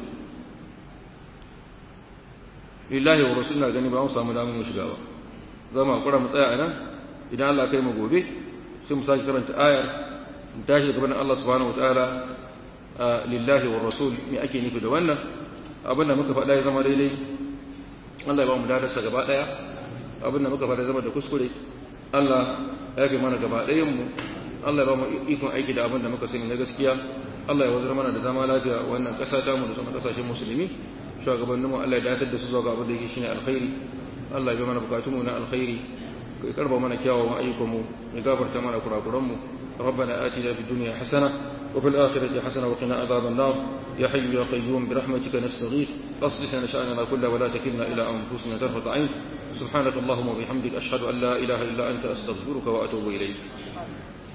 lillahi wa rasulina gani ba mu samu damar mu shiga ba za mu hakura mu tsaya a nan idan Allah kai mu gobe sai mu sake karanta ayar mu tashi gaban Allah subhanahu wataala lillahi wa rasul me ake nufi da wannan abin da muka faɗa ya zama daidai Allah ya ba mu dadarsa gaba ɗaya abin da muka faɗa zama da kuskure Allah ya fi mana gaba ɗayan mu Allah ya ba mu ikon aiki da abin da muka sani na gaskiya Allah ya wazar mana da zama lafiya wannan ƙasa ta mu da sauran ƙasashen musulmi shugabanninmu Allah ya datar da su zuwa ga abin da yake shine alkhairi Allah ya bi mana bukatun mu na alkhairi ya karba mana kyawawan ayyukan mu ya gafarta mana kurakuran mu ربنا آتنا في الدنيا حسنة وفي الآخرة حسنة وقنا عذاب النار يا حي يا قيوم برحمتك نستغيث أصلح لنا شأننا كله ولا تكلنا إلى أنفسنا طرفة عين سبحانك اللهم وبحمدك أشهد أن لا إله إلا أنت أستغفرك وأتوب إليك